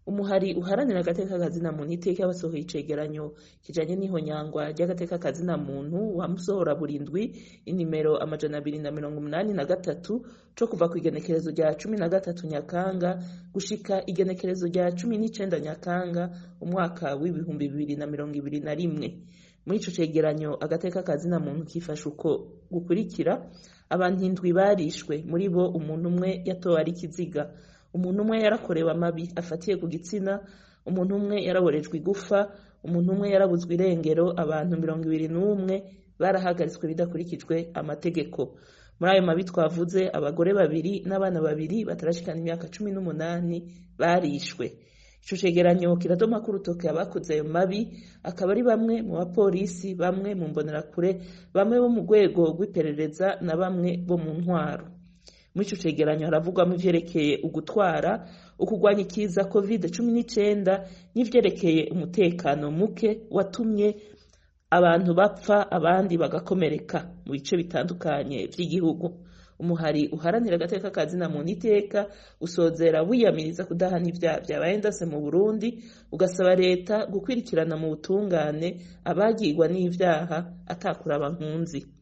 umuhari uharanira agateka kazina muntu iteka basohoye icegeranyo kijanye n'ihonyangwa ry'agateka kazina muntu wamusohora burindwi inimero amajana abiri na mirongo umunani na gatatu co kuva ku igenekerezo rya cumi na gatatu nyakanga gushika igenekerezo rya cumi n'icenda nyakanga umwaka w'ibihumbi bibiri na mirongo ibiri na rimwe muri ico cegeranyo agateka kazina muntu kifashe uko gukurikira abantu indwi barishwe muri bo umuntu umwe yatowe ari ikiziga umuntu umwe yarakorewe amabi afatiye ku gitsina umuntu umwe yaraborejwe igufa umuntu umwe yarabuzwe irengero abantu mirongo ibiri n'umwe barahagaritswe bidakurikijwe amategeko muri ayo mabi twavuze abagore babiri n'abana babiri batarashikana imyaka cumi n'umunani barishwe ico cegeranyo kiradoma ko urutoke abakoze ayo mabi akaba ari bamwe mu bapolisi bamwe mu mbonerakure bamwe bo mu rwego rw'iperereza na bamwe bo mu ntwaro muri ico cegeranyo haravugwamo ivyerekeye ugutwara ukugwanya ikiza covid cumi n'icenda n'ivyerekeye umutekano muke watumye abantu bapfa abandi bagakomereka mu bice bitandukanye vy'igihugu umuhari uharanira agateka kazina muntu iteka usozera wiyamiriza kudahana ivyaha vyabaye ndase mu burundi ugasaba leta gukwirikirana mu butungane abagirwa n'ivyaha atakuraba nkunzi